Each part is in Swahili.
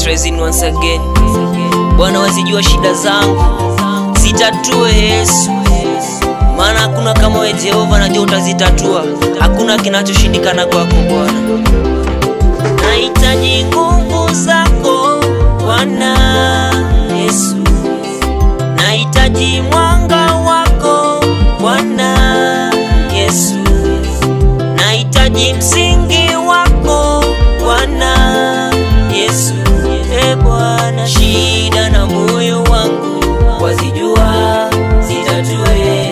Trezin once again. Bwana wazijua shida zangu, zitatue Yesu, maana hakuna kama wewe Jehova, najua utazitatua. Hakuna kinachoshindikana kwako Bwana. Nahitaji nguvu zako Bwana Yesu, nahitaji mwanga wako Bwana Yesu, nahitaji msingi wako Bwana Yesu. E Bwana, shida na moyo wangu wazijua, zitatue.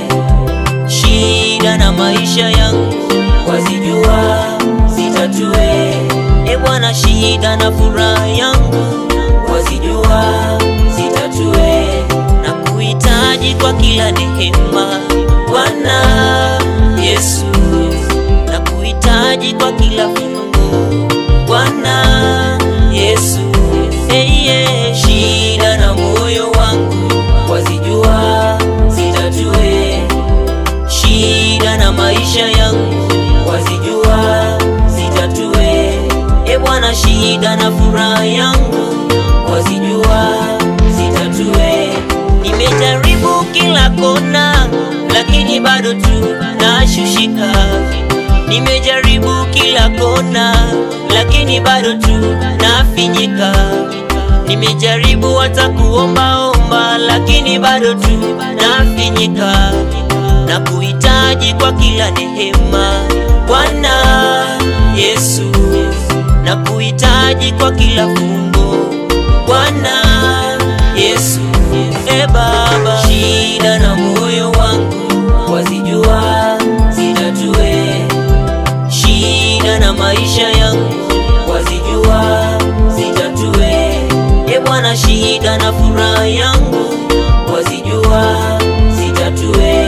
Shida na maisha yangu wazijua, zitatue. E Bwana, shida na furaha yangu wazijua, zitatue. Na kuhitaji kwa kila neema Bwana Yesu, na kuhitaji kwa kila fungu Bwana Yesu. Hey, yeah. Shida na moyo wangu wazijua, zitatue. Shida na maisha yangu wazijua, zitatue. E Bwana, shida na furaha yangu wazijua, zitatue. Nimejaribu kila kona, lakini bado tu nashushika. Nimejaribu kila kona, lakini bado tu nafinyika. Nimejaribu hata kuombaomba, lakini bado tu nafinyika na kuhitaji kwa kila neema Bwana Yesu, na kuhitaji kwa kila fungo Bwana Yesu. E Baba, shida na moyo wangu wazijua, zitatue. Shida na maisha yangu wazijua, zitatue. E Bwana, shida na furaha yangu wazijua, zitatue.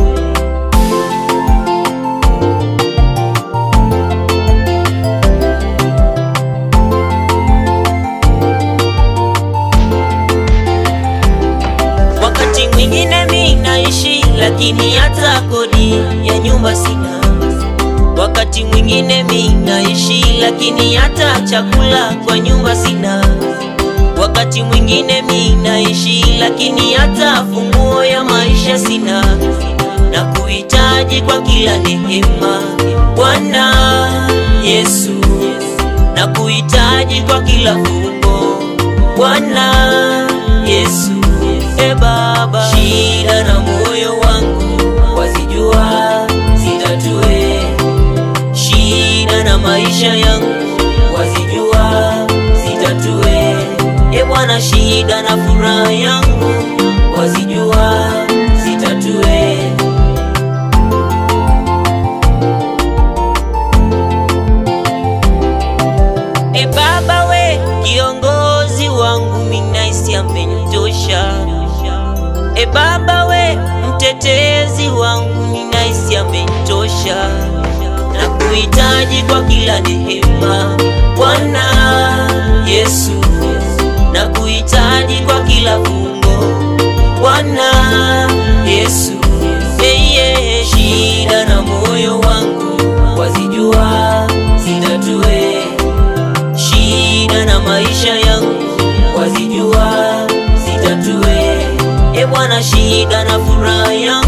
Wakati mwingine mi naishi, lakini hata kodi ya nyumba sina. Wakati mwingine mi naishi, lakini hata chakula kwa nyumba sina. Wakati mwingine mi naishi, lakini hata funguo ya maisha sina. Na kuhitaji kwa kila neema Bwana Yesu, na kuhitaji kwa kila fungo Bwana Yesu. E Baba, shida na moyo wangu wazijua, zitatue. Shida na maisha yangu wazijua, zitatue. E Bwana, shida na furaha yangu wazijua, zitatue. E Baba we kiongozi wangu minaisi amenitosha. E Baba we mtetezi wangu minaisi amenitosha. Na kuhitaji kwa kila neema Bwana Yesu, na kuhitaji kwa kila fungo Bwana Yesu. Hey, yeah. Shida na moyo wangu wazijua, zitatue shida na maisha yangu wazijua, zitatue. E Bwana, shida na furaha yangu